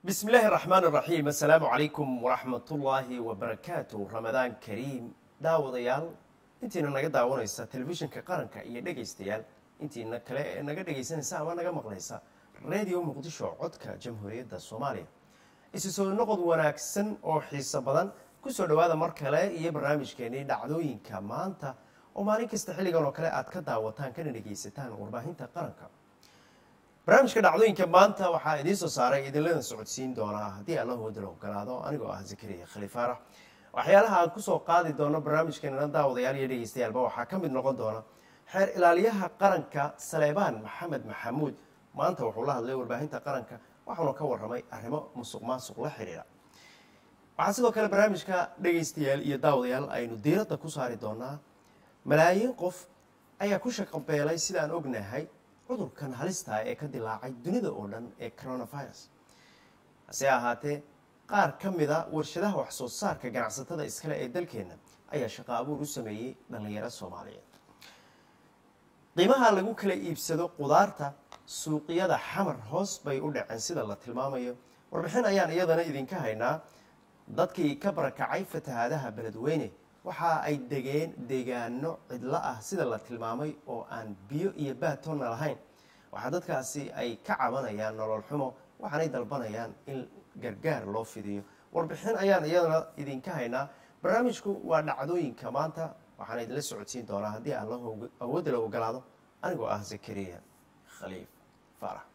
بسم الله الرحمن الرحيم السلام عليكم ورحمة الله وبركاته رمضان كريم daawadayaal intiina naga daawanaysa telefishinka qaranka iyo dhegaystayaal intiina kale ee naga dhegaysanaysa ama naga maqlaysa radio muqdisho codka jamhuuriyadda soomaaliya isu soo noqod wanaagsan oo xiiso badan kusoo dhawaada mar kale iyo barnaamijkeenii dhacdooyinka maanta oo maalin kasta xilligan oo kale aad ka daawataan kana dhegaysataan warbaahinta qaranka barnaamijka dhacdooyinka maanta waxaa idiin soo saaray idinlana socodsiin doonaa haddii alla hoodala ogolaado anigoo ah zakariya khaliifaarax waxyaalaha aan kusoo qaadi doono barnaamijkeenana daawadayaal iyo dhegeystayaalba waxaa ka mid noqon doona xeer ilaaliyaha qaranka saleebaan maxamed maxamuud maanta wuxuu la hadlay warbaahinta qaranka waxauna ka waramay arrimo musuq maasuq la xiriira waxaa sidoo kale barnaamijka dhegaystayaal iyo daawadayaal aynu diiradda ku saari doonaa malaayiin qof ayaa ku shaqabeelay sidaan ognahay cudurkan halistaa ee ka dilaacay dunida oo dhan ee coronavirus hase ahaatee qaar ka mida warshadaha wax soo saarka ganacsatada iskale ee dalkeenna ayaa shaqo abuur u sameeyey dhallinyaro soomaaliyeed qiimaha lagu kala iibsado qudaarta suuqyada xamar hoos bay u dhaceen sida la tilmaamayo warbixin ayaan iyadana idinka haynaa dadkii ka barakacay fatahaadaha beledweyne waxa ay degeen deegaano cidlo ah sida la tilmaamay oo aan biyo iyo baatoonna lahayn waxaa dadkaasi ay ka cabanayaan nolol xumo waxaanay dalbanayaan in gargaar loo fidiyo warbixin ayaan iyadana idinka haynaa barnaamijku waa dhacdooyinka maanta waxaana idinla socodsiin doonaa haddii alla awoodda la ogolaado anigoo ah zakariya khaliif faarax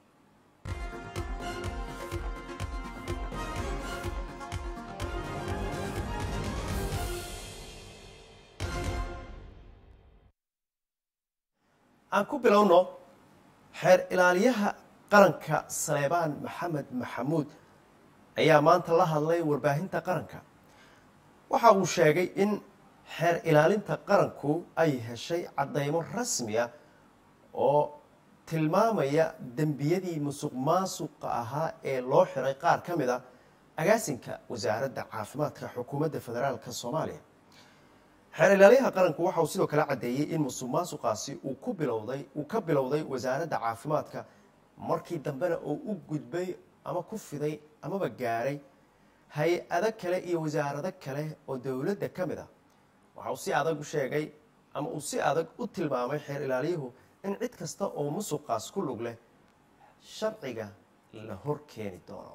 aan ku bilowno xeer ilaaliyaha qaranka saleebaan maxamed maxamuud ayaa maanta la hadlay warbaahinta qaranka waxa uu sheegay in xeer ilaalinta qaranku ay heshay caddaymo rasmiya oo tilmaamaya dembiyadii musuq maasuqa ahaa ee loo xiray qaar ka mid a agaasinka wasaaradda caafimaadka xukuumadda federaalka soomaaliya xeer ilaaliyaha qaranku waxa uu sidoo kale caddeeyey in musuq maasuqaasi uu ku bilowday uu ka bilowday wasaaradda caafimaadka markii dambena uu u gudbay ama ku fiday amaba gaaray hay-ado kale iyo wasaarado kale oo dowladda ka mid ah waxa uu si adag u sheegay ama uu si adag u tilmaamay xeer ilaaliyuhu in cid kasta oo musuqaas ku lug leh sharciga la hor keeni doono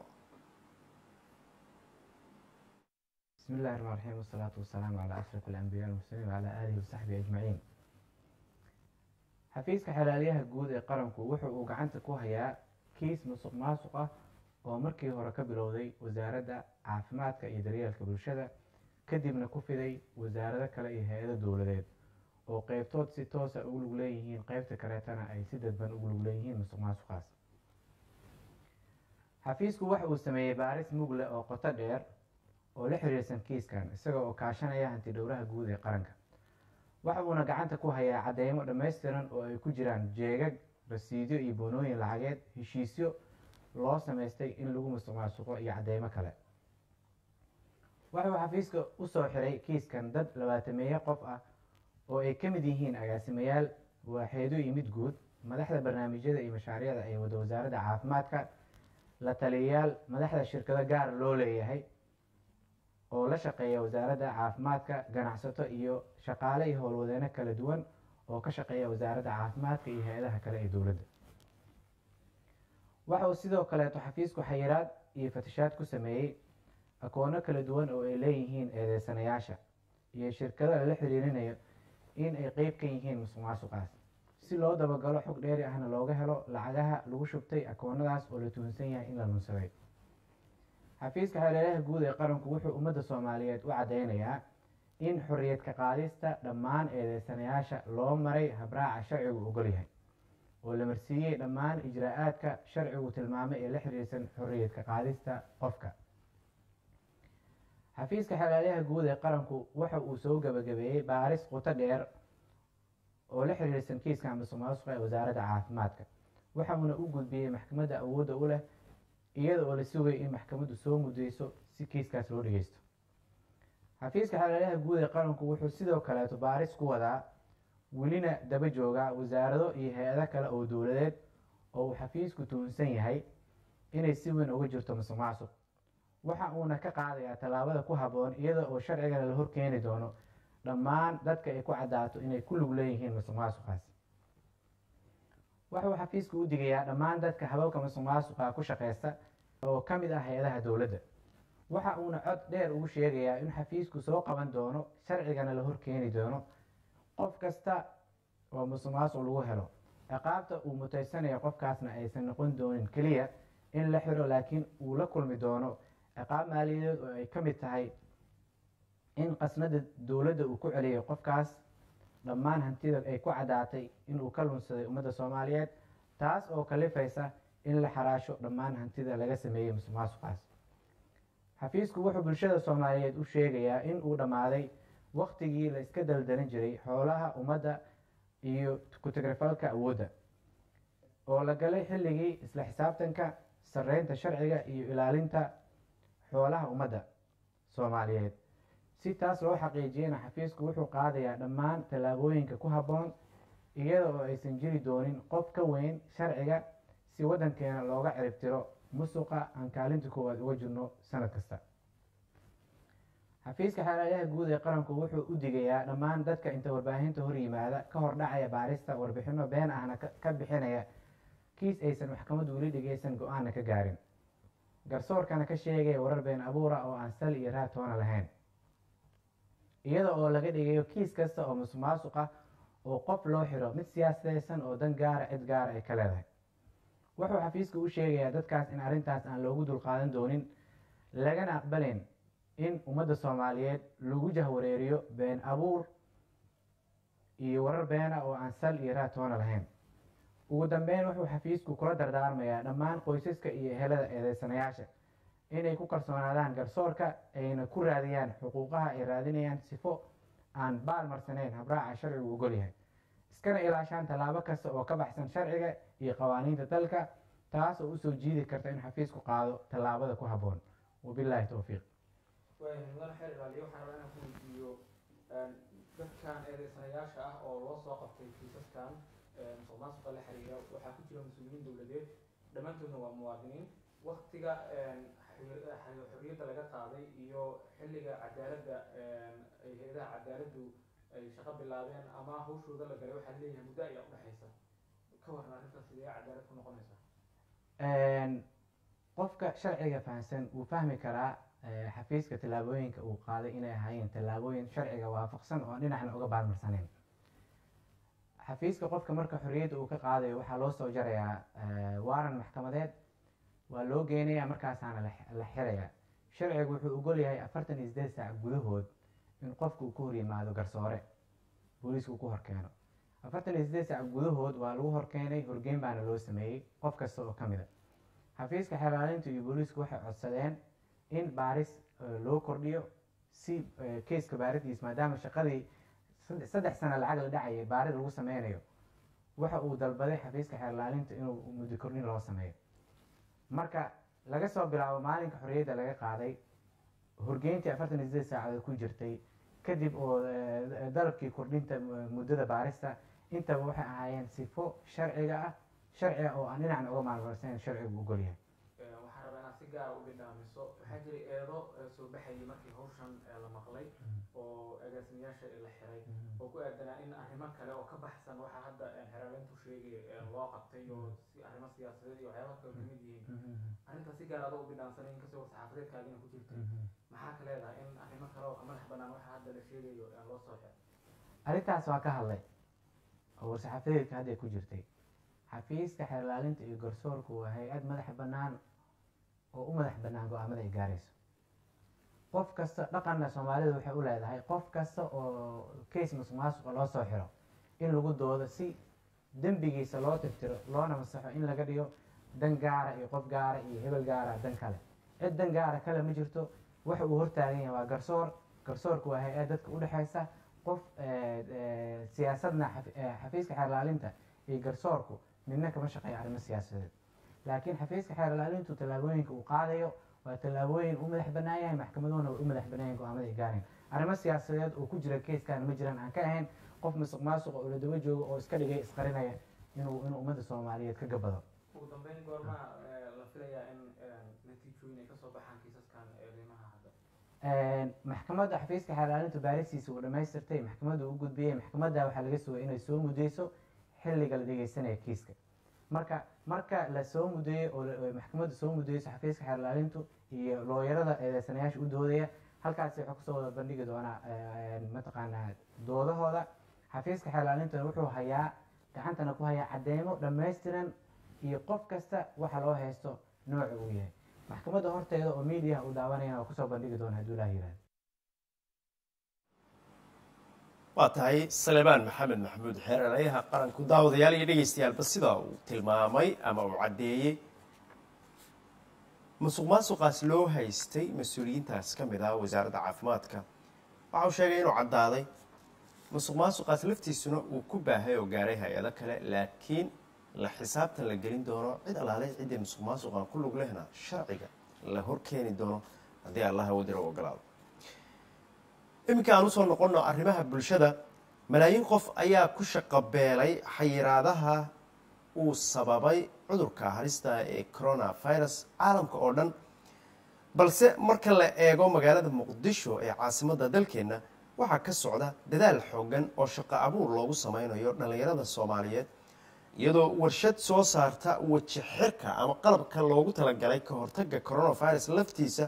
بسم الله الرحمن الرحيم والصلاة والسلام على أشرف الأنبياء والمرسلين وعلى آله وصحبه أجمعين xafiiska xelaaliyaha guud ee qaranku wuxuu uu gacanta ku hayaa kiis musuq maasuq ah oo markii hore ka bilowday wasaaradda caafimaadka iyo daryeelka bulshada kadibna ku fiday wasaarado kale iyo hay-ado dowladeed oo qeybtood si toosa ugu lug leeyihiin qeybta kaleetana ay si dadban ugu lug leeyihiin musuq maasuqaas xafiisku waxa uu sameeyey baaris mugle oo qoto dheer oo la xiriirsan kiiskan isaga oo kaashanaya hanti dhowraha guud ee qaranka waxa uuna gacanta ku hayaa cadeymo dhammaystiran oo ay ku jiraan jeegag rasiidyo iyo boonooyin lacageed heshiisyo loo samaystay in lagu musuq maasuqo iyo cadeymo kale waxauu xafiiska usoo xiray kiiskan dad labaatameeye qof ah oo ay ka mid yihiin agaasimayaal waaxeedo iyo mid guud madaxda barnaamijyada iyo mashaariicda ee wada wasaaradda caafimaadka la taliyayaal madaxda shirkado gaar loo leeyahay oo la shaqeeya wasaaradda caafimaadka ganacsato iyo shaqaale iyo howlwadeeno kala duwan oo ka shaqeeya wasaaradda caafimaadka iyo hay-adaha kale ee dowladda waxa uu sidoo kaleeto xafiisku xayiraad iyo fatashaad ku sameeyey akoono kala duwan oo ay leeyihiin eedeysanayaasha iyo shirkado lala xiriirinayo in ay qeyb ka yihiin musuq maasuqaas si loo dabagalo xog dheeri ahna looga helo lacagaha lagu shubtay akoonadaas oo la tuhunsan yahay in la lunsaday xafiiska xeelelaha guud ee qaranku wuxuu ummadda soomaaliyeed u caddeynayaa in xorriyad ka qaadista dhammaan eedeysanayaasha loo maray habraaca sharcigu ogol yahay oo la marsiiyey dhammaan ijraa-aadka sharcigu tilmaamay ee la xiriirsan xorriyad ka qaadista qofka xafiiska xeelelaha guud ee qaranku waxa uu soo gabagabeeyey baaris quto dheer oo la xiriirsan kiiska musuq maasuqa ee wasaaradda caafimaadka waxa uuna u gudbiyey maxkamadda awoodda u leh iyada oo la sugay in maxkamaddu soo mudeyso si kiiskaas loo dhageysto xafiiska xeelelaha guud ee qaranku wuxuu sidoo kaleeto baaris ku wadaa welina daba jooga wasaarado iyo hay-ado kale oo dowladeed oo uu xafiisku tuhunsan yahay inay si weyn uga jirto musuq maasuq waxa uuna ka qaadayaa tallaabada ku habboon iyada oo sharcigana la horkeeni doono dhammaan dadka ay ku caddaato inay ku lug leeyihiin musuq maasuqaas wuxuu xafiisku u digayaa dhammaan dadka hababka musuq maasuqa ku shaqeysta oo ka mid ah hay-adaha dowladda waxa uuna cod dheer ugu sheegayaa in xafiisku soo qaban doono sharcigana la horkeeni doono qof kasta oo musuq maasuq lagu helo ciqaabta uu mutaysanayo qofkaasna aysan noqon doonin keliya in la xiro laakiin uu la kulmi doono ciqaab maaliyadeed oo ay ka mid tahay in qasnada dowladda uu ku celiyay qofkaas dhammaan hantida ay ku caddaatay inuu ka lunsaday ummadda soomaaliyeed taas oo kalifaysa in la xaraasho dhammaan hantida laga sameeyey musuq maasuqaas xafiisku wuxuu bulshada soomaaliyeed u sheegayaa in uu dhammaaday waktigii la iska daldalan jiray xoolaha ummadda iyo ku-tagrifalka awoodda oo la galay xilligii isla xisaabtanka sarreynta sharciga iyo ilaalinta xoolaha ummadda soomaaliyeed si taas loo xaqiijiyana xafiisku wuxuu qaadayaa dhammaan tallaabooyinka ku habboon iyada oo aysan jiri doonin qof ka weyn sharciga si waddankeena looga ciribtiro musuqa aan kaalinta koowaad uga jirno sanad kasta xafiiska xeeladaha guud ee qaranku wuxuu u digayaa dhammaan dadka inta warbaahinta hor yimaada ka hor dhacaya baarista warbixino been ahna ka bixinaya kiis aysan maxkamaddu weli dhegeysan go-aanna ka gaarin garsoorkana ka sheegaya warar been abuura oo aan sal iyo raad toona lahayn iyada oo laga dhigayo kiis kasta oo musuq maasuq ah oo qof loo xiro mid siyaasadeysan oo dan gaara cid gaara ay ka leedahay wuxuu xafiiska u sheegayaa dadkaas in arrintaas aan loogu dulqaadan doonin lagana aqbalayn in ummadda soomaaliyeed lagu jahwareeriyo been abuur iyo warar beena oo aan sal iyo raad toona lahayn ugu dambeyn wuxuu xafiisku kula dardaarmayaa dhammaan qoysaska iyo helada eedeysanayaasha inay ku kalsoonaadaan garsoorka ayna ku raadiyaan xuquuqaha ay raadinayaan sifo aan baal marsanayn habraaca sharcigu ogol yahay iskana ilaashaan tallaabo kasta oo ka baxsan sharciga iyo qawaaniinta dalka taas oo usoo jiidi karta in xafiisku qaado tallaabada ku habboon wabilaahi towfiiq mudane xeer ilaaliye waxaan rabaa inaan ku weydiiyo dadkan eedeysanayaasha ah oo loo soo qabtay kiisaskan musuq maasuqa la xiriira waxaa ku jira mas-uuliyiin dowladeed dhammaantoodna waa muwaadiniin waktiga xorriyadda laga qaaday iyo xilliga cadaaladda ay hay-adaha cadaaladdu ay shaqo bilaabeen ama hawshooda la galay waxaa leeyahay muddo ayaa udhexaysa ka waran arrintaas sidee cadaalad ku noqonaysa qofka sharciga fahamsan wuu fahmi karaa xafiiska tallaabooyinka uu qaaday inay ahaayeen tallaabooyin sharciga waafaqsan oo dhinacna uga baarmarsaneyn xafiiska qofka marka xorriyadda uu ka qaadayo waxaa loo soo jarayaa waaran maxkamadeed waa loo geenayaa markaasaana la xirayaa sharcigu wuxuu ogol yahay afartan iyo sideed saac gudahood in qofku uu ka hor yimaado garsoore booliisku ku horkeeno afartan iyo sideed saac gudahood waa lagu horkeenay horgeyn baana loo sameeyey qof kasta oo ka mida xafiiska xelaalinta iyo booliisku waxay codsadeen in baaris loo kordhiyo si keiska baaridiis maadaama shaqadii saddex sano lacag la dhacayay baarid lagu sameynayo waxa uu dalbaday xafiiska xeerlaalinta inuu muddo kordhin loo sameeyo marka laga soo bilaabo maalinka xorriyadda laga qaaday horgeyntii afartan iyo sideed saacadood ku jirtay kadib oo dalabkii kordhinta muddada baarista intaba waxay ahaayeen sifo sharciga ah sharciga oo aan dhinacna uga maalmarsayn sharcigu ogol yahay waxaan rabaa inaad si gaara u bidhaamiso waxaa jiray eedo soo baxayay markii hawshan la maqlay oo agaasimayaasha la xiray oo ku aadanaa in arrimo kale oo ka baxsan waxaa hadda xeraalintu sheegay loo qabtay oo si arrimo siyaasadeed iyo waxyaaba kale kamid yihiin arrintaas si gaar adoo u bidhaamsanay inkastoo war-saxaafadeedkaagina ku jirtay maxaa ka leedahay in arrimo kale oo madax banaan waxaa hadda la sheegayo loo soo xiray arrintaas waa ka hadlay oo war-saxaafadeedka hadday ku jirtay xafiiska xeerlaalinta iyo garsoorku waa hay-ad madax bannaan oo u madax bannaan go-aamada ay gaarayso qof kasta dhaqanna soomaalida waxay u leedahay qof kasta oo case musuq maasuqa loo soo xiro in lagu doodo si dembigiisa loo tirtiro loona masaxo in laga dhigo dan gaara iyo qof gaara iyo hebel gaara dan kale cid dan gaara kale ma jirto waxa uu hortaagan yahay waa garsoor garsoorku waa hay-ad dadka udhexaysa qof siyaasadna xafiiska xeerlaalinta iyo garsoorku midna kama shaqeeya arrimo siyaasadeed laakiin xafiiska xeerlaalintu tallaabooyinka uu qaadayo waa tallaabooyin u madax bannaan yahay maxkamaduhuna way u madax bannaan yahin go-aamada ay gaareen arrimo siyaasadeed oo ku jira keiskan ma jiraan aan ka ahayn qof musuq maasuqa oo la daba joogo oo iska dhigay isqarinaya inuu inuu ummadda soomaaliyeed ka gabado ugu dambeyn goormaa la filayaa in natiijooyin ay kasoo baxaan kiisaskan eedeymaha hadda maxkamadda xafiiska xeelaalintu baarisiisa uu dhammaystirtay maxkamadda u gudbiyey maxkamadda waxaa laga sugay inay soo mudeyso xilliga la dhegeysanaya kiiska marka marka la soo mudeeyo oo la- oo maxkamadda soo mudeyso xafiiska xeelaalintu iyo looyarada eedeysanayaasha u doodaya halkaasi wuxuu kusoo wada bandhigi doonaa eh, mataqaanaa doodahooda xafiiska xeelaalintuna wuxuu hayaa gacantana ku hayaa cadeymo dhammaystiran iyo qof kasta waxa loo haysto nooca uu yahay maxkamadda horteeda oo miidiyaha uu daawanayana waa kusoo bandhigi doona hadduu ilaah yihahdo waa tahay salebaan maxamed maxamuud xeerarayaha qaranku daawadayaal iyo dhegeystayaalba sidaa uu tilmaamay ama uu caddeeyey musuq maasuqaas loo haystay mas-uuliyiintaas ka mid ah wasaaradda caafimaadka waxa uu sheegay inuu caddaaday musuq maasuqaas laftiisuna uu ku baahay oo gaaray hay-ado kale laakiin la xisaabtan la gelin doono cid allaale ciddii musuq maasuqan ku lug lehna sharciga la hor keeni doono haddii allaha wadira u ogolaado iminka aan usoo noqonno arrimaha bulshada malaayiin qof ayaa ku shaqo beelay xayiraadaha uu sababay cudurka halista ee coronavirus caalamka oo dhan balse marka la eego magaalada muqdisho ee caasimadda dalkeenna waxaa ka socda dadaal xoogan oo shaqo abuur loogu sameynayo dhallinyarada soomaaliyeed iyadoo warshad soo saarta weji xirka ama qalabka loogu talagalay ka hortagga coronavirus laftiisa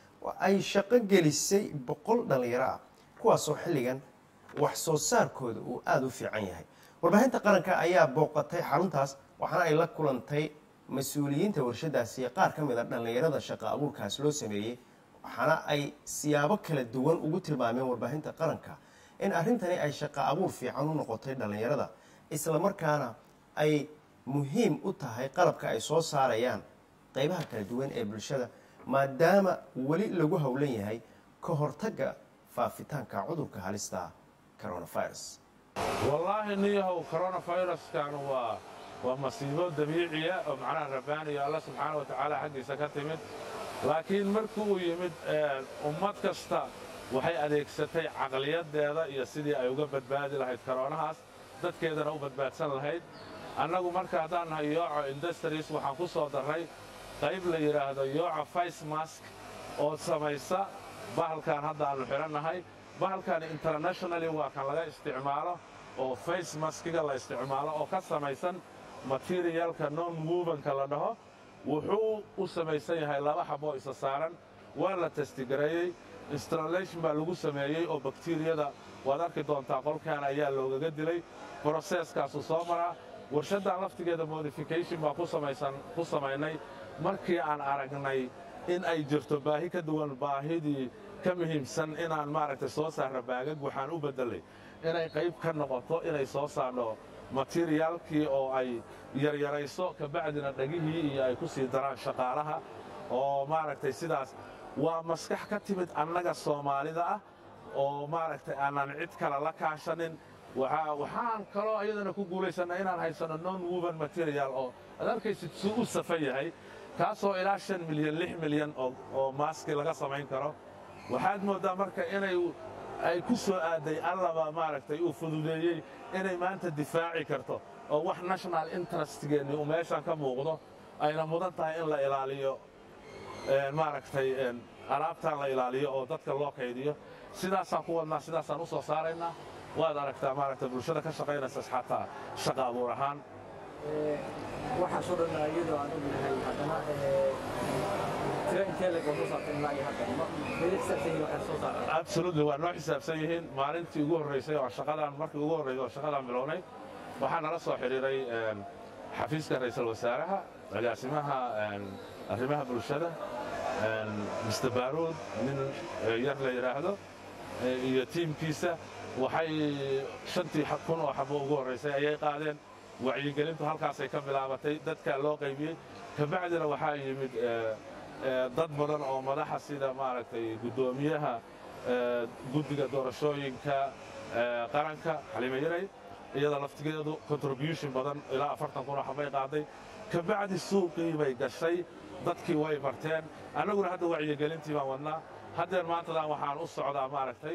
ay shaqo gelisay boqol dhallinyaro ah kuwaasoo xilligan wax soo saarkooda uu aada u fiican yahay warbaahinta qaranka ayaa booqatay xaruntaas waxaana ay la kulantay mas-uuliyiinta warshadaasi iyo qaar ka mid a dhallinyarada shaqo abuurkaas loo sameeyey waxaana ay siyaabo kala duwan ugu tilmaameen warbaahinta qaranka in arrintani ay shaqo abuur fiican u noqotay dhallinyarada islamarkaana ay muhiim u tahay qalabka ay soo saarayaan qeybaha kala duwan ee bulshada maadaama weli lagu howlan yahay ka hortagga faafitaanka cudurka halista coronavirus wallaahi niyahow coronaviruskan waa waa masiibo dabiiciya oo macnaha rabbaaniya alla subxaana wa tacaala xaggiisa ka timid laakiin markii uu yimid ummad kasta waxay adeegsatay caqliyadeeda iyo sidii ay uga badbaadi lahayd koroonahaas dadkeedana u badbaadsan lahayd annagu marka haddaan nahay yooco industries waxaan ku soo darray qayb la yidhaahdo yooco face mask oo samaysa bahalkan hadda aannu xidhannahay bahalkan internationally waa kan laga isticmaalo oo face maskiga la isticmaalo oo ka samaysan materialka non movenka la dhaho wuxuu u samaysan yahay laba xaboo isa saaran waa la testigareeyey installation baa lagu sameeyey oo bakteriyada waad arki doontaa qolkan ayaa loogaga dilay broseeskaasu soo maraa warshaddan laftigeeda modification baa ku samaysan ku samaynay markii aan aragnay in ay jirto baahi ka duwan baahidii ka muhiimsan inaan maaragtay soo saarno baagag waxaan u beddelay inay qayb ka noqoto inay soo saarno materiaalkii oo ay yaryarayso kabacdina dhegihii iyo ay ku sii daraan shaqaalaha oo maaragtay sidaas waa maskax ka timid annaga soomaalida ah oo maaragtay aanan cid kale la kaashanin waxaan kaloo iyadana ku guulaysannaa inaan haysanno non woven material oo aad arkaysid suu u safan yahay kaasoo ilaa shan milyan lix milyan oo maaski laga samayn karo waxaad mooddaa marka inay ay ku soo aaday allaba maaragtay uu fududeeyey inay maanta difaaci karto oo wax national interestgeenni uu meeshaan ka muuqdo ayna mudan tahay in la ilaaliyo maaragtay alaabtaan la ilaaliyo oo dadka loo kaydiyo sidaasaan ku wadnaa sidaasaan u soo saaraynaa waad aragtaa maaragtay bulshada ka shaqaynaysa xataa shaqa abuur ahaan waxaasoo dhan iyadoo aan ognahay haddana tiro intee leg oo soo saartay ilaa iyo hadda ma meel xisaabsan yihiin waxay soo saaraan absolutely waa noo xisaabsan yihiin maalintii ugu horreysay oo shaqadan markii ugu horreysay oo shaqadan bilownay waxaa nala soo xidhiiray xafiiska ra'iisul wasaaraha agaasimaha arrimaha bulshada mr baaruud nin yar la yidhaahdo iyo tiimkiisa waxay shantii kun oo xabo ugu horraysay ayay qaadeen wacyigelintu halkaasay ka bilaabatay dadkaa loo qaybiyey kabacdina waxaa yimid dad badan oo madaxa sida maaragtay guddoomiyaha guddiga doorashooyinka qaranka xaliime yaray iyada laftigeedu contribution badan ilaa afartan kun oo xabay qaaday kabacdi suuqii bay gashay dadkii way barteen annaguna hadda wacyigelintii baan wadnaa haddeer maantadan waxaan u socdaa maaragtay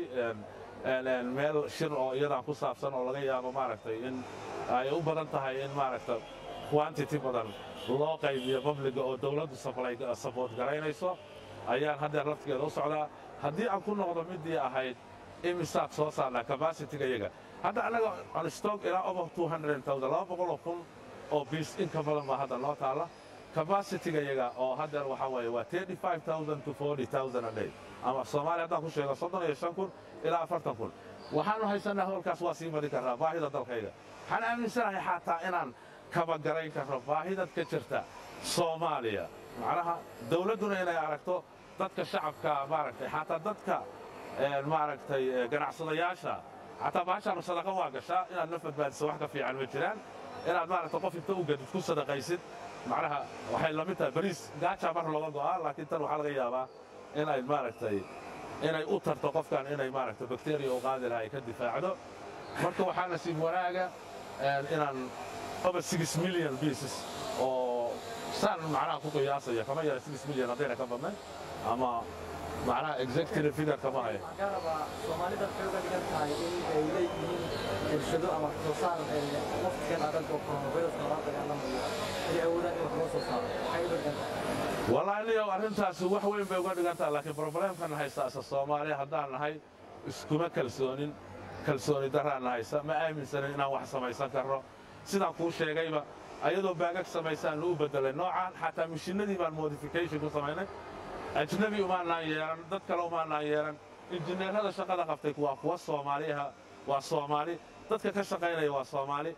meel shir oo iyadan ku saabsan oo laga yaabo maaragtay in ay u badan tahay in maaragta quantity badan loo qaybiyo babliga oo dowladdu sabood garaynayso ayaan haddeer laftigeeda u socdaa haddii aan ku noqdo midii ahayd imisaad soo saarnaa capacity-ga iyaga hadda annaga on stock ilaa over 200,000 laba boqoloo kun oo biis in ka badan baa hadda noo taalla capacity-ga iyaga oo haddeer waxaa weeye waa 35,000 to 40,000 a day ama soomaaliya haddaan ku sheego soddon iyo shan kun ilaa afartan kun waxaanu haysanaa howlkaas waa sii mari karnaa baahida dalkayga waxaan aaminsanahay xataa inaan kabagarayn karno baahidad ka jirta soomaaliya macnaha dowladduna inay aragto dadka shacabka maaragtay xataa dadka maaragtay ganacsadayaasha xataa baashaanu sadaqa waa gashaa inaad naf badbaadiso wax ka fiican ma jiraan inaad maaragta qof inta u gadid ku sadaqaysid macnaha waxay la mid tahay bariis gaajaa mar looga go'aa laakiin tan waxaa laga yaabaa inay maaragtay inay u tarto qofkan inay maaragtay bakteriya u qaadi laha ay ka difaacdo marka waxaa nasiib wanaaga inaan over six million pieces oo saan macnaha ku qiyaasaya kama yara six million haddayna ka badnay ama macnaha executive figure kama hayo waxaan kaa rabaa soomaalida waxay uga dhigan tahay in ay leeyihiin irshado ama wax soo saar waqtigan adag oo coronavirus lala dagaalamayo ay awoodaan in wax loo soo saaro waxay uga dhigan tahay wallaahi niyow arrintaasi wax weyn bay uga dhigan tahay laakiin problemkan haysta asa soomaaliya haddaan nahay iskuma kalsoonin kalsooni daraana haysa ma aaminsanin inaan wax samaysan karno sidaan kuu sheegayba ayadoo baagag samaysaan u bedelay noocaan xataa mishinadii baan modification ku samaynay ajnabi umaanaan yeelan dad kale umaanaan yeelan injineerada shaqada qabtay waa kuwa soomaaliha waa soomaali dadka ka shaqaynaya waa soomaali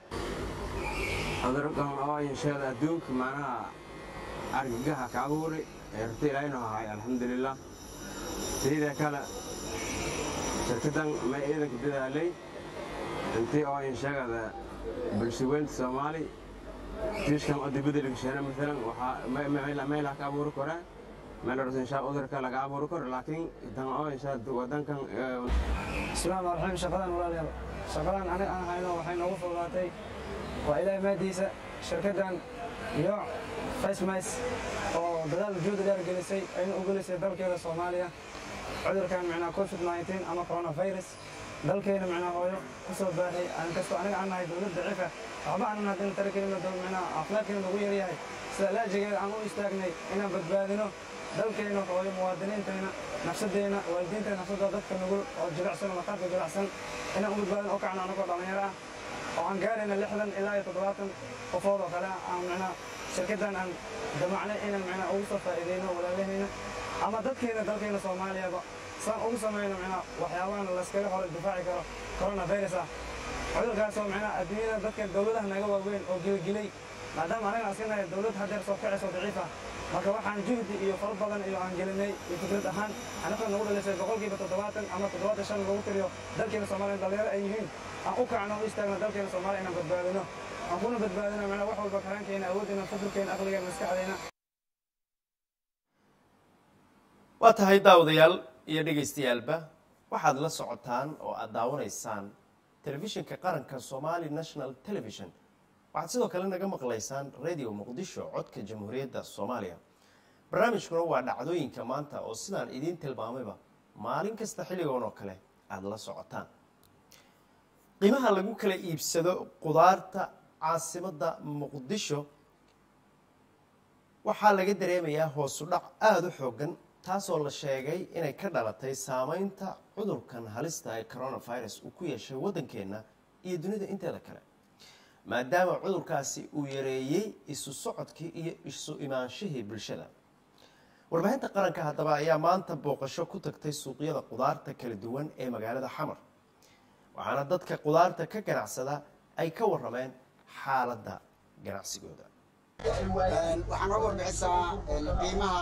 cudurkan oo inshaada adduunka macnaha argagaha ka abuuray ee horta ilaahaynu ahay alxamdulilah sidii kale shirkadan ma ciidanka dadaalay intii oo inshagada bulshaweynta soomaali tiishkan oo dibadda lagasheena maalan waxaa meelaha ka abuuri koraan meel horta inshaa cudurka laga abuuri karo laakiin tan oo inshaa wadankan bismillahi rahmaan raxiim shaqadan walaalayaal shaqadan aniga aan hayno waxay noogu fududaatay waa ilaahay maadiisa shirkaddan iyo facemis oo dadaal juhdi dheer gelisay ayna u gelisay dalkeeda soomaaliya cudurkan micnaa covid 19 ama coronavirus dalkeena micnaa hooyo ku soo baahay aan kastoo aniga aan nahay dowlad daciifa waxba aanan haddana tarakeena micnaa caafimaadkeena lagu yaryahay sida laajigeeda aan u istaagnay inaan badbaadino dalkeena hooyo muwaadiniinteena nafsadeena waalidiinteena nafsadooda dadka nugul oo jilicsan oo maqaarka jilicsan inaan u badbaadin oo kacno anagoo dhallinyaro ah oo aan gaarayna lixdan ilaa iyo toddobaatan qofood oo kale aan micnaa shirkaddan aan damacnay inaan micnaa ugu soo faa'iideyno walaalahayna ama dadkeena dalkeena soomaaliyaba saan ugu samayno micnaa waxyaabahan layskaga hor difaaci karo coronavirus ah cudurkaasoo micnaa adduunyada dadka dowladaha naga waaweyn oo gilgilay maadaama anagana askanahay dowlad haddeer soo kacayso daciif ah marka waxaan juhdi iyo fal badan iyo aan gelinay iyo fikrad ahaan anagoo nagu dhalisay boqolkiiba toddobaatan ama toddobaatan shan lagu tiriyo dalkeena soomaaliya dhalinyaro ay yihiin aan u kacno u istaagno dalkeena soomaaliya inaan badbaadino aan kuna badbaadino micnaa wax walba karaankeena awooddeena fikirkeena aqligeena maskaxdeena waa tahay daawadayaal iyo dhegaystayaalba waxaad la socotaan oo aad daawanaysaan telefishinka qaranka somali national television waxaad sidoo kale naga maqlaysaan radio muqdisho codka jamhuuriyadda soomaaliya barnaamijkuna waa dhacdooyinka maanta oo sidaan idiin tilmaamayba maalin kasta xilligoon oo kale aada la socotaan qiimaha lagu kala iibsado qudaarta caasimadda muqdisho waxaa laga dareemayaa hoosu dhac aada u xoogan taasoo la sheegay inay ka dhalatay saameynta cudurkan halista ee coronavirus uu ku yeeshay waddankeenna iyo dunida inteeda kale maadaama cudurkaasi uu yareeyey isu socodkii iyo isu imaanshihii bulshada warbaahinta qaranka haddaba ayaa maanta booqasho ku tagtay suuqyada qudaarta kala duwan ee magaalada xamar waxaana dadka qudaarta ka ganacsada ay ka warameen xaaladda ganacsigooda waxaan uga warbixisaa qiimaha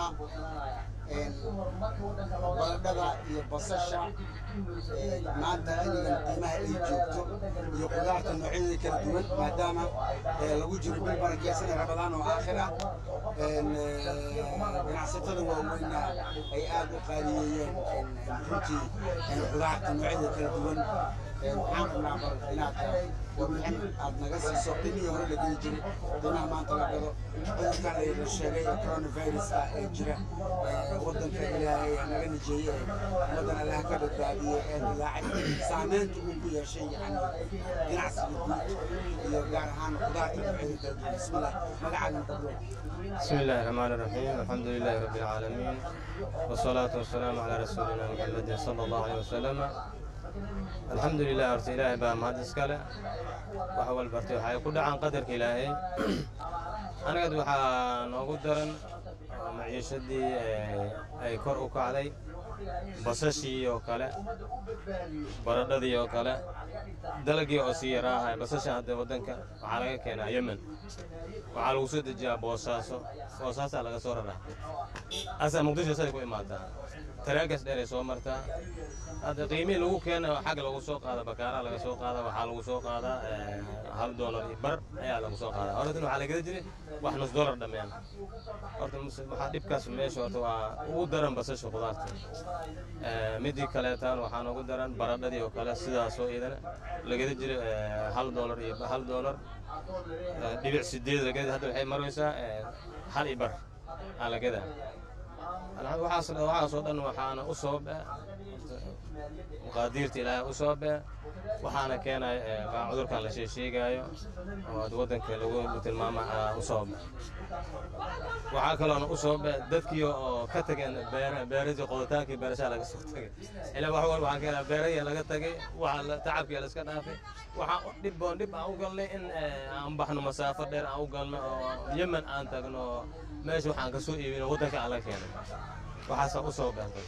baladhada iyo basasha maanta xilligan qiimaha ay joogto iyo qudaarta noocyadeeda kala duwan maadaama lagu jiro bil barakeysan ee rabadaan oo aakhir ah ganacsatada waaweyna ay aad u qaaliyeeyeen runtii qudaarta noocyadeeda kala duwan waxaan rabnaa bal inaad warbixin aad naga siiso qiimihii hore la geli jiray qiimaha maanta la gado cudurkan la sheegay ee coronaviruska ee jira waddanka ilaahay naga nijeeye ummaddan allaha ka badbaadiye ee dilaacay saameynta uu ku yeeshay yani ganacsiga guud iyo gaar ahaan qudaarta noocyada kala duwan bismillah magacaaga dablo بسم الله الرحمن الرحيم الحمد لله رب العالمين والصلاة والسلام على رسولنا محمد صلى الله عليه وسلم الحمد لله horta ilaahay baa mahad iskale wax walbartay waxay ku dhacaan qadarka ilaahay anigad waxaa noogu daran oo maciishadii ay kor u kacday basashii oo kale baradhadii oo kale dalagii oo sii yaraahay basasha hadda waddanka waxaa laga keenaa yemen waxaa lagu soo dejiyaa boosaaso boosaasaa laga soo raraa asaa muqdisho say ku imaadaa taraagas dheeray soo martaa hadda qiimihii lagu keena xag lagu soo qaada bakaaraa laga soo qaada waxaa lagu soo qaadaa hal doolar iyo bar ayaa lagu soo qaadaa horatan waxaa lagala jiray wax nus doolar dhammean horta waxaa dhibkaas meesha horta waa ugu daran basasha khudaarta midii kaleetaan waxaa noogu daran baradhadii oo kale sidaasoo iyadana lagala jiray hal doolar iyo hal doolar dhibic sideed lagada hadda waxay maraysaa hal iyo bar aa lagadaa waxaas waxaasoo dhan waxaana u sababa maqaadiirta ilaahay u sababa waxaana keenaya baa cudurkan la sheegaayo oo ad waddanka lagu tilmaama u sababa waxaa kaloona u sababa dadkii oo ka tageen beeradii qodotaankii beerashaa laga soo tagay ilaa wax walba waxaan keenaa beerahii laga tagay waxa tacabkii la iska dhaafay waxaan dhib oon dhib aan u galnay in aan baxno masaafo dheer aan u galno oo yemen aan tagno meesha waxaan ka soo iibino waddanka aan la keenay waxaasaa u soo beertay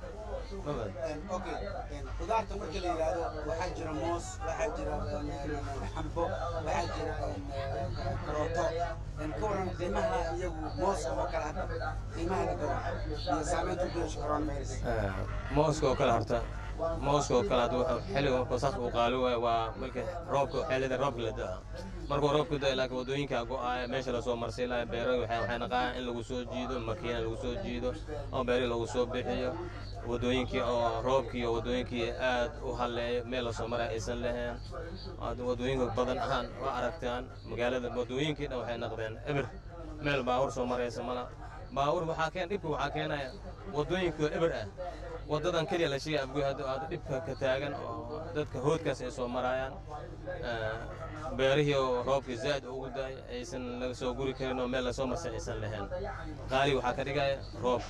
okay qudaarta marka la yidhaahdo waxaa jira moos waxaa jira xambo waxaa jira karooto ka waran qiimaha iyagu mooska oo kale hadda qiimaha la gado iyo saameynta u yeesha coronavirus mooska oo kale horta mooska oo kale hadda wuxuu xilliga markuu saas uu qaali waayo waa marka roobka xillida roobka la da'a markuu roobka da'a laakiin waddooyinka go'aaya meesha lasoo marsay lahaa beero waxay waxay naqaan in lagu soo jiido makiina lagu soo jiido oo beeri lagu soo bixiyo waddooyinkii oo roobkii iyo waddooyinkii aad u halleeyo meel lasoo maray aysan lahayn waddooyinka badan ahaan oo aragtaan magaalada waddooyinkii dhan waxay naqdeen eber meel baawur soo maraysa mala baawur waxaa keen dhibka waxaa keenaya waddooyinka eber ah waddadan keliya la sheegay afgoy hadda aad dhibka ka taagan oo dadka hoodkaas ay soo maraayaan beerihii oo roobkii zaa'id ugu daay aysan laga soo guri karin oo meel lasoo marsan aysan lahayn qaali waxaa ka dhigaya roobka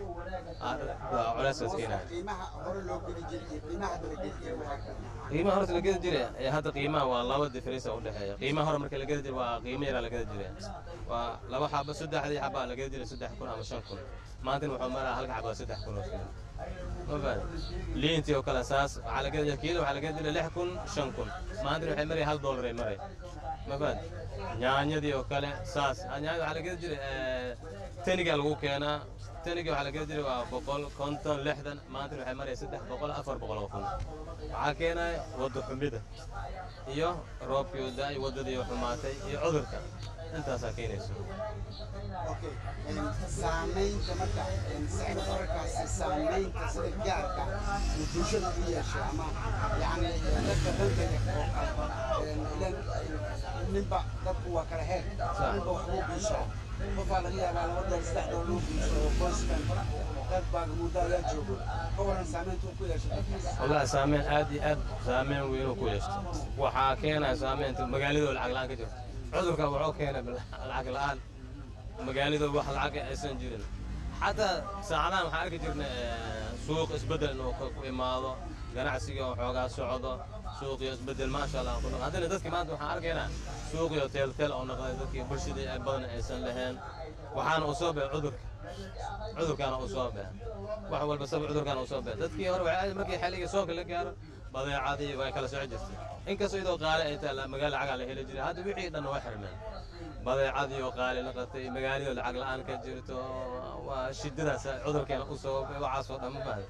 culeyskaas keenaya qiimaha hore loo geli jiray iyo qiimaha hadda la geli jiray waxaa qiimaha horta la gedi jiray ee hadda qiimaha waa laba difference u dhexeeya qiimaha hore marka la gedi jiray waa qiimo yaraa la gedi jiray waa laba xabo saddexdii xabaa la gedi jiray saddex kun ama shan kun maantana wuxuu maraa halka xabaa saddex kun oo shilin ma fahad liintii oo kale saas waxaa la gedi kiilo waxaa la gedi jiray lix kun shan kun maantana waxay maraya hal doolar ay maray ma fahad nyaanyadii oo kale saas nyaanyada waxaa la gedi jiray tenigaa lagu keenaa teniga waxaa la gedi jiray waa boqol konton lixdan maantana waxay maraya saddex boqol afar boqol oo kun waxaa keenaya wadda xumida iyo roobkii oo da-ay waddadii oo xumaatay iyo cudurka intaasaa keenayso okay saamaynta marka sicir bararkaasi saamaynta sida gaarka uu bulshada u yeeshay ama yacni dadka danta leh oo ilan ninba dadku waa kala heer ninba waxbuu biishaa qofaa laga yaabaa laba dool saddex dool loo biisho oo qoyskan dad baa muddo ayaa joogo ka waran saamaynta uu ku yeeshay dadkaas wallahi saameyn aad iyo aad saameyn weyn uu ku yeeshto waxaa keenaya saameynta magaaladoo lacag la-aan ka jirto cudurka wuxuu keenay lacag la-aan magaaladoo wax lacag aysan jirin xataa saacadahan waxaan arki jirnay suuq isbeddel inuu ku imaado ganacsiga oo xoogaa socdo suuqiyo isbeddel maasha allah ku haddana dadki maanta waxaan arkaynaa suuqiyo teelteel oo noqday dadkii bulshadii ay badan aysan lahayn waxaana u soo baxay cudurka cudurkaana u soo baxay wax walba sabab cudurkaana u soo baxay dadkii hore waxay markii xilligii soonka la gaaro badeecadii way kala soco jirtay inkastoo iyadoo qaali ay tahay magaala lacagaa la heli jiray hadda wixii dhan waa xirmeen badeecadii oo qaali noqotay magaaladoo lacag la-aan ka jirto waa shidadaas cudurkeena u sababay waxaasoo dhan ma fahday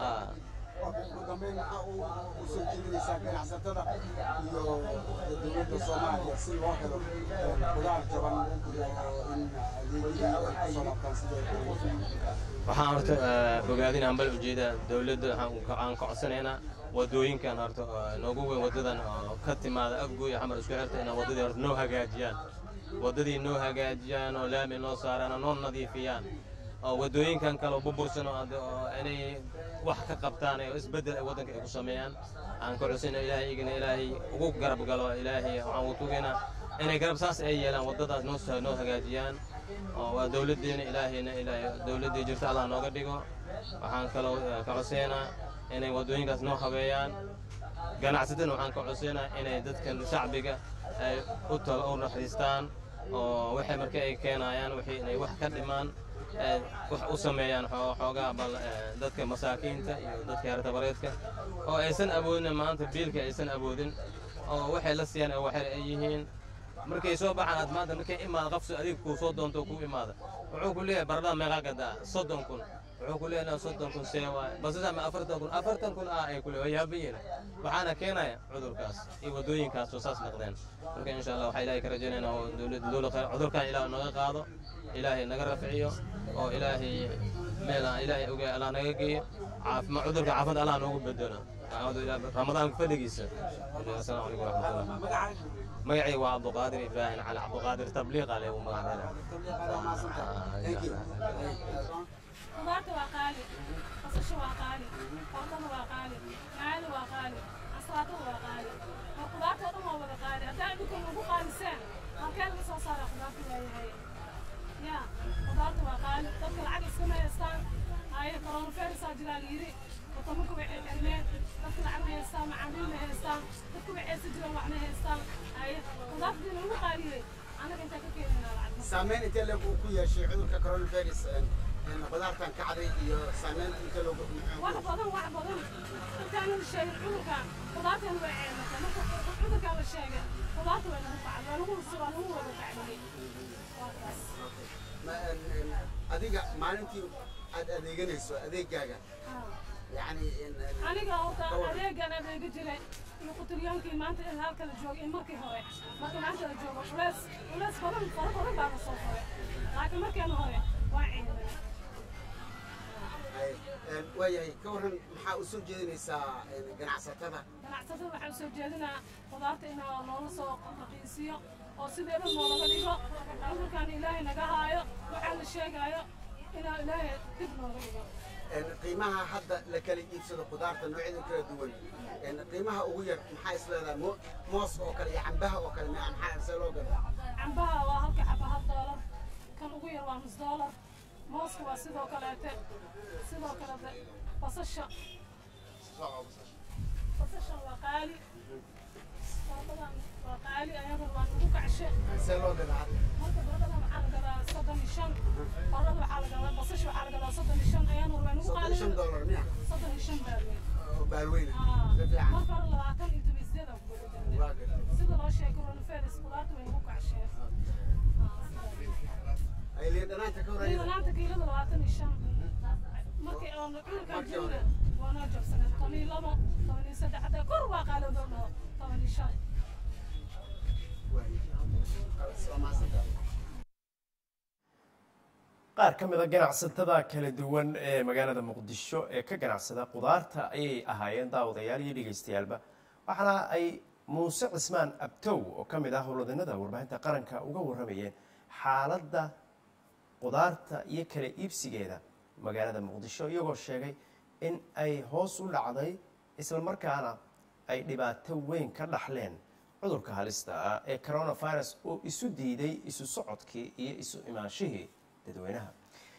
ugu dambeyn maxaa uu u soo jeedinaysaa ganacsatada iyo dowladda soomaaliya si loo helo qudaar jaban iyo in adeegyadii ay kusoo laabtaan sidee waxaan horta bogaadin aan bal ujeedaa dowladda waxaan ka codsanaynaa wadooyinkan horta oo noogu weyn wadadan oo ka timaada afgooy iyo xamar isku xirta inay wadadii horta noo hagaajiyaan wadadii noo hagaajiyaan oo laami noo saaraan oo noo nadiifiyaan oo wadooyinkan kale oo burbursan oo hadda- oo inay wax ka qabtaan oo isbeddel ay waddanka ay ku sameeyaan aan ka cusina ilaahay igana ilaahay ugu garab galo ilaahay waxaan u tugaynaa inay garab saas ay yeelaan waddadaas noo sa- noo hagaajiyaan oo waa dowladdeena ilaahayna ilaahay dowladdii jirta allah nooga dhigo waxaan kaloo eh, ka coseynaa inay waddooyinkaas noo habeeyaan ganacsatana waxaan ka coseynaa inay dadkan shacbiga ay u talo u naxariistaan oo waxay marka ay keenayaan wixii inay wax ka dhimaan ee wax u sameeyaan xoo- xoogaa bal ee, dadka masaakiinta iyo dadka yartabareedka oo aysan awoodin maanta biilka aysan awoodin oo waxay la siiyaan ee waxay ay yihiin markay soo baxaan aad maanta markay imaada qofsi adiga kuu soo doonto kuu imaada wuxuu ku leeyahay baradhada meeqaa gadaa soddon kun wuxuu ku leeyahay soddon kun see waay basida ma afartan kun afartan kun ah ay ku leeyahay yaabayina waxaana keenaya cudurkaas iyo wadooyinkaas oo saas noqdeen marka insha allah waxaa ilaahay ka rajaynaynaa oo dowladda dowla khayr cudurkan ilaah naga qaado ilaahay naga rafciyo oo ilaahay meel aan ilaahay ogaa allah naga geeyo caafima cudurka caafimad allah noogu bedelo acuudu ilaa ramadaanka fadligiisa asalaamu calaykum waraxmatullah magacayga waa cabduqaadir ibraahim cali cabduqaadir tabliiq ale uu magac خضارته وقالي قصشه وقالي فرضه وقالي معاني وقالي أسراته وقالي وخضارته دم وقالي أنت عندكم أبو قالي سنة هل كان لسه صار خضارته وهي هي يا خضارته وقالي تذكر العقل سنة يستان هاي كورونا فيروس أجرال يري وطمكم بعلمين تذكر العقل يستان معاملين يستان تذكر بعيس جرال وعنا يستان هاي خضارته دي أبو قالي أنا كنت أكيد من العقل saameyn intee leeg uu ku yeeshay cudurka coronavirus een qudaartan kacday iyo saameyn intee loogu wax badan wax badan intaan la sheegin cudurkan qudaartan way ceematay marka cudurkan la sheegay qudaarta way lagu kacday waa lagu waa lagu wada kacday waa kaas Ma- een, een, adiga maalintii aad adeeganayso adeegaaga yani een, een, aniga horta ka waran. adeegan adeega jiray iyo quturyaankii maanta in halka la joogay iyo markii hore marka maanta la joogo culeys culeys badan fara badan baa la soo furay laakiin markeena hore waa ceematay Ay, een, waayahay ka waran maxaa u soo jeedinaysaa een, ganacsatada ganacsatada waxaan soo jeedinaa qudaarta in loola soo raqiisiyo oo sideeda noolaga dhigo cudurkan ilaahay naga haayo waxaa la sheegaayo inaa ilaahay dib nooga dhigo Een, qiimaha hadda la kala iibsado qudaarta noocyada kala duwan een, qiimaha ugu yar maxaa is leedahay Mo- moos oo kale iyo cambaha oo kale ma- maxaa see loo gadaa cambaha waa halka xaba hal doolar kan ugu yar waa nus doolar mooska waa sidoo kaleete sidoo kalete basasha basasha waa qaali baradhadan waa qaali ayadana waa nagu kacshe see loo gadaa hadda marka baradhada waxaa la gadaa soddon iyo shan baradhada waxaa la gadaa basasha waxaa la gadaa soddon iyo shan ayana waa nagu soddon iyo shan qaali doolar miya soddon iyo shan baalweyn oo baalweyna Ah, si fiican marka hore labaatan iyo toban sideed aan ku waa gudajirnay gadaa sida loo sheegay coronavirus qudaarta way nagu kacsheen ay liin dhanaanta ka iyada horeeya laanta kiilada labaatan iyo shan markii aan cudurkan jirna waa noo jabsanay toban iyo labo toban iyo saddex haddee kor waa qaalowdoo dhaho toban iyo shan waa mahadsantahay qaar ka mid a ganacsatada kala duwan ee magaalada muqdisho ee ka ganacsada qudaarta ayay ahaayeen daawadayaal iyo dhegaystayaalba waxaana ay muuse cismaan abtow oo ka mid ah howlwadanada warbaahinta qaranka uga warramayeen xaaladda qudaarta iyo kala iibsigeeda magaalada muqdisho iyagoo sheegay in ay hoos u dhacday islamarkaana ay dhibaato weyn ka dhaxleen cudurka halista ah ee coronavirus oo isu diiday isu socodkii iyo isu imaanshihii dadweynaha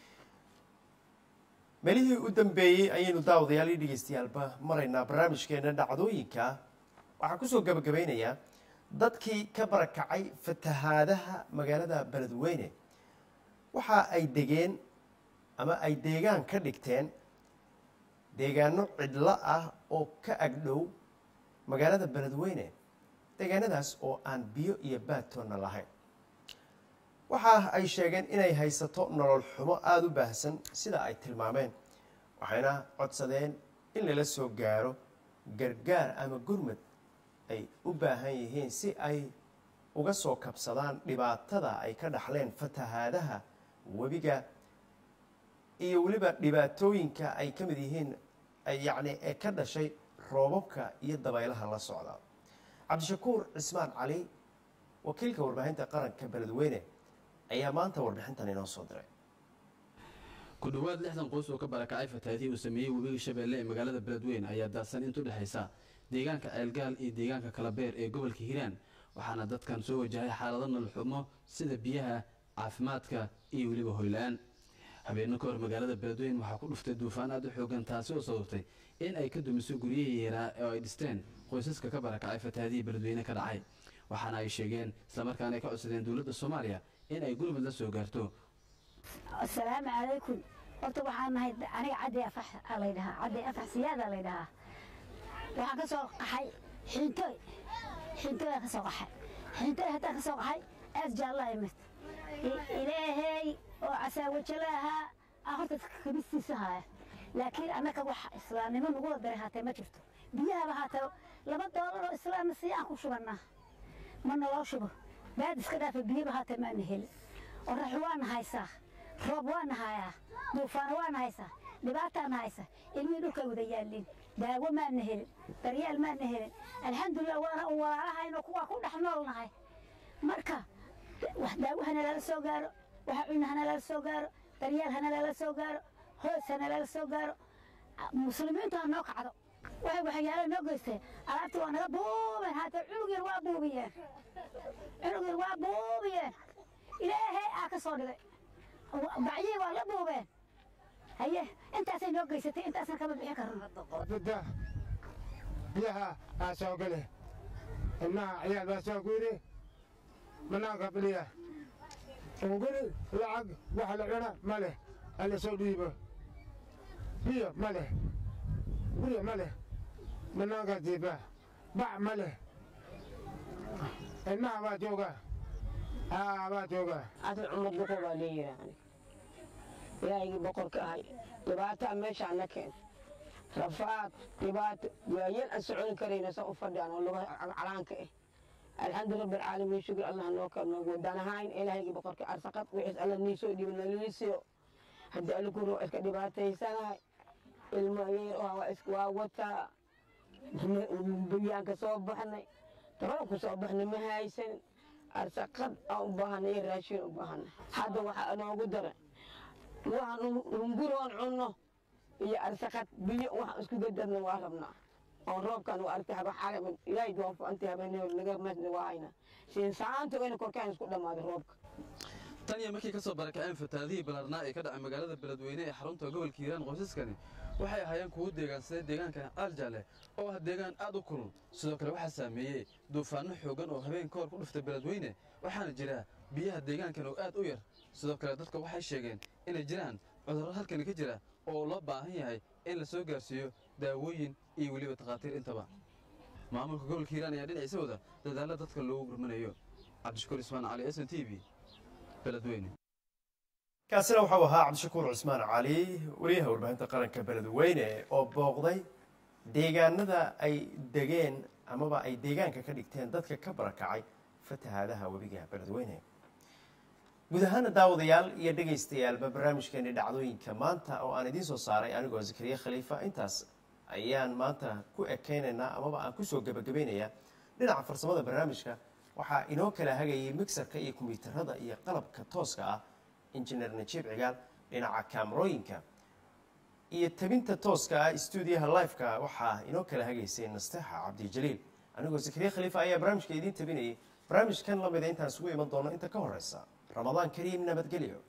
melihii u dambeeyey ayaynu daawadayaal iyo dhegaystayaalba maraynaa barnaamijkeena dhacdooyinka waxaan kusoo gabagabeynayaa dadkii ka barakacay fatahaadaha magaalada beledweyne waxa ay degeen ama ay deegaan ka dhigteen deegaano cidlo ah oo ka agdhow magaalada beledweyne deegaanadaas oo aan biyo iyo baatoonna lahayn waxa ay sheegeen inay haysato nolol xumo aada u baahsan sida ay tilmaameen waxayna codsadeen in lala soo gaaro gargaar ama gurmad ay u baahan yihiin si ay uga soo kabsadaan dhibaatada ay ka dhaxleen fatahaadaha webiga iyo weliba dhibaatooyinka ay ka mid yihiin ay yacni ee ka dhashay roobabka iyo dabaylaha la socda cabdishakuur cismaan cali wakiilka warbaahinta qaranka beledweyne ayaa maanta warbixintan inoo soo diray ku dhowaad lixdan qoys oo ka barakacay fatahaadihii uu sameeyey webiga shabeelle ee magaalada beledweyne ayaa daadsan intu dhexaysa deegaanka ceelgaal iyo deegaanka kalabeer ee gobolka hiiraan waxaana dadkan soo wajahay xaalado nololxumo sida biyaha caafimaadka iyo weliba hoyla-aan habeenno ka hor magaalada beledweyne waxaa ku dhuftay duufaan aad u xoogan taasi oo sababtay in ay ka dumiso guryihii yaraa oo ay dhisteen qoysaska ka barakacay fatahaadihii beledweyne ka dhacay waxaana ay sheegeen islamarkaana ay ka codsadeen dowladda soomaaliya in ay gurmud la soo gaarto asalaamu calaykum horta waxaan nahay aniga caddi afax aa laydhahaa caddi afax siyaada laydhahaa waxaan ka soo qaxay xintoy xintoy ka soo qaxay xintoy haddaan ka soo qaxay aas jaallaa imid ilaahay oo casaawajala ahaa aa horta kamistiisa haya laakiin annaka wax islaamnimo nagu wadaray haatee ma jirto biyahaba haatee laba doolar oo islaamna sii aan ku shubannaa ma naloo shubo baad iska dhaafa biyaba haatee maana helin orax waana haysaa roob waana hayaa duufaano waana haysaa dhibaataana haysa ilmihii dhulkay wada yaalliin daawo maana helin daryaal maana helin alxamdulilah waana u walaalahayno kuwaa ku dhex noolnahay marka wax daawo hana lala soo gaaro waxa cunna hana lala soo gaaro daryaal hana lala soo gaaro hoos hana lala soo gaaro muslimiintu ha noo kacdo waxay waxyaalo noo geysteen alaabtii waa naga buubeen haatee cunug yar waa buubiyeen cunug yar waa buubiyeen ilaahay aa ka soo dhigay bacyihii waa la buubeen haye intaasay noo geysatay intaasna kama bixin karno bidda biyaha aa soo gale ilmaha ciyaal baa soo guuri banaanka biliya unguri lacag wax la cuna ma leh alla soo dhiibo biyo ma leh biyo ma leh banaanka diiba bac ma leh ilmaha baa jooga aa baa jooga adi cumad buqo baa leeyihi ilaahigii boqorka ahay dhibaataa meeshaa na keen rafaad dhibaato waayeel aan soconi karayna sa u fadhiyaan oo laga calaanka ah alxamdu rabbi alcaalamiin shukr allah noo kal noogu wadaan ahayn ilaahigii boqorka arsaqad wixiis alla niisoo dhiiba nalisiyo haddii alla ku roo iska dhibaataysanahay ilmo yeer waa wataa biyaan ka soo baxnay dabada ku soo baxnay ma haysan arsaqad aan u baahanay iyo raashin u baahanay hadda waxaa noogu daran waxaan hunguroon cunno iyo arsaqad biyo waxaan isku gadarna waa rabnaa oon roobkan waa argtay haba xalay ilaahay doonfo anti habeenimo naga masna waa haynaa siinsaanta wayna korkaan isku dhammaaday roobka tan iyo markii ka soo barakaceen fataadihii ballaarnaa ee ka dhacay magaalada beledweyne ee xarunta gobolka hiiraan qoysaskani waxay ahaayeen kuwo deegaansaday deegaankan aaljaale oo ah deegaan aad u kulul sidoo kale waxaa saameeyey duufaanno xooggan oo habeen ka hor ku dhuftay beledweyne waxaana jira biyaha deegaankan oo aad u yar sidoo kale dadka waxay sheegeen inay jiraan cudurro halkani ka jira oo loo baahan yahay in la soo gaarsiiyo daawooyin iyo weliba takhaatiir intaba maamulka gobolka hiiraan ayaa dhinaciisa wada dadaalla dadka loogu gurmanayo cabdishakuur ismaan cali s n t v beledweyne kaasina waxau ahaa cabdishakuur cismaan cali wariyaha warbaahinta qaranka beledweyne oo booqday deegaanada ay degeen amaba ay deegaanka ka dhigteen dadka ka barakacay fatahaadaha webiga beledweyne guud ahaana daawadayaal iyo dhegaystayaalba barnaamijkeeni dhacdooyinka maanta oo aan idiin soo saaray anigoo zakariya khaliifa intaas ayaan maanta ku ekeynaynaa amaba aan kusoo gebagabaynayaa dhinaca farsamada barnaamijka waxaa inoo kala hagayay mixerka iyo kombiyuutarada iyo qalabka tooska ah injineer najiib cigaal dhinaca kaamarooyinka iyo tabinta tooska ah stuudiyaha lifeka waxaa inoo kala hagaysay nasteexa cabdijaliil anigoo zakariya khaliifa ayaa barnaamijka idiin tabinayay barnaamijkan lamida intaan isugu iman doono inta ka horeysa ramadaan kariim nabadgelyo